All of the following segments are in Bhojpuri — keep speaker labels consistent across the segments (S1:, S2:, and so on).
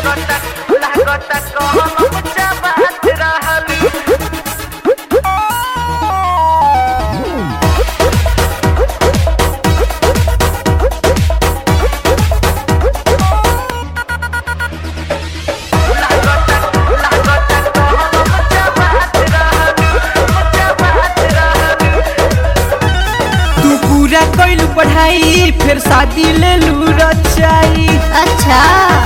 S1: लागत लागत कहम चबात रहलू लागत लागत कहम चबात रहलू चबात रहलू
S2: तू पूरा कैलू पढ़ाई फिर शादी ले लू रचाई
S3: अच्छा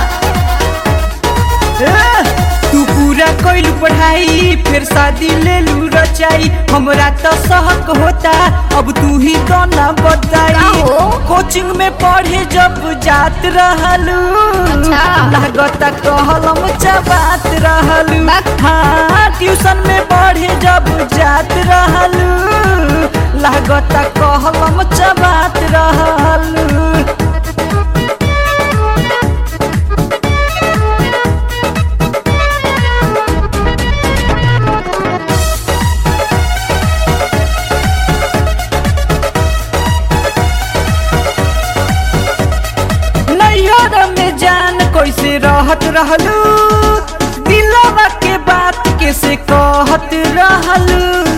S2: ए, तू पूरा कैलू पढ़ाई फिर शादी ले लू रचाई हमरा तो सहक होता अब तू ही तो ना बताई
S3: का हो?
S2: कोचिंग में पढ़े जब जात रहलू
S3: अच्छा।
S2: लागत कहलम चबात रहलू
S3: बक।
S2: हाँ ट्यूशन में पढ़े जब जात रहलू लागत कहलम चबात रहलू नैहर में जान कैसे रहत रहलू दिलवा के बात कैसे कहत रहलू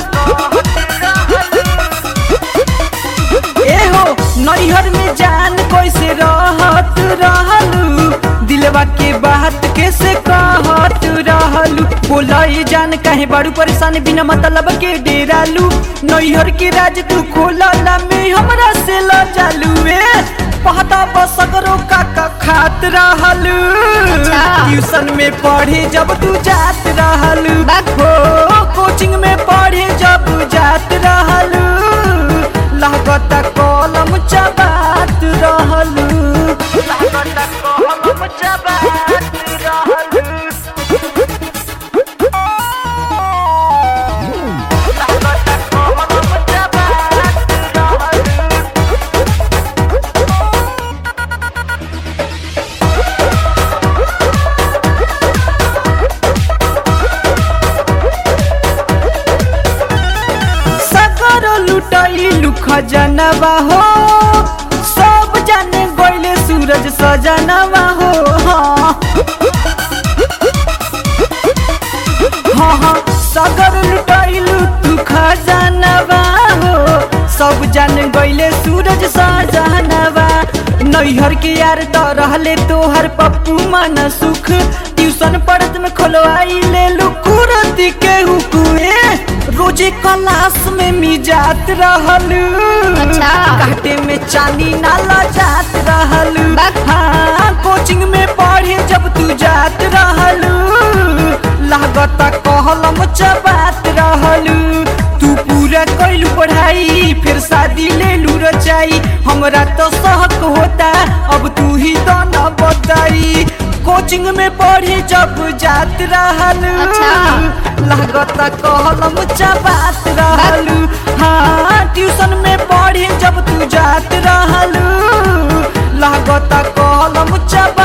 S2: एहो नैहर में जान कैसे रहत रहलू दिलवा के बात कैसे कहत रहलू बोलाई जान काहे बड़ू परेशान बिना मतलब के डेरालू नैहर के राज तू खोलला में हमरा से ल जालू ए पहता बसगरो काका खात रहलू
S3: अच्छा।
S2: ट्यूशन में पढ़े जब तू जात रहलू
S3: बक।
S2: हो कोचिंग में पढ़े जब जात रहलू लागत कलम चबात रहलू
S1: लागत कहम चबात रहलू लागत कहम चबात रहलू
S2: सगर लुटैलू खजनवा हो सब जाने गइले सूरज सजनवा हो हाँ हाँ हाँ सगर लुटैलू तू खजनवा हो सब जान गइले सूरज सजनवा नैहर के यार तो रहले तोहर पप्पू मन सुख ट्यूशन पढ़त में खोलवाई ले लू कुरती के हुकुए रोजे क्लास में मिजात रहलू
S3: अच्छा।
S2: काटे में चांदी नाला जात रहलू
S3: बक।
S2: हाँ कोचिंग में पढ़े जब तू जात रहलू लागत कहलम चबात रहलू तू पूरा कैलू पढ़ाई फिर शादी ले लू रचाई हमरा तो सहक होता अब तू ही तो न बताई कोचिंग में पढ़े जब जात रहलू
S3: अच्छा।
S2: लागत कहलम चबात रहलू हाँ ट्यूशन में पढ़े जब तू जात रहलू लागत कहलम चबात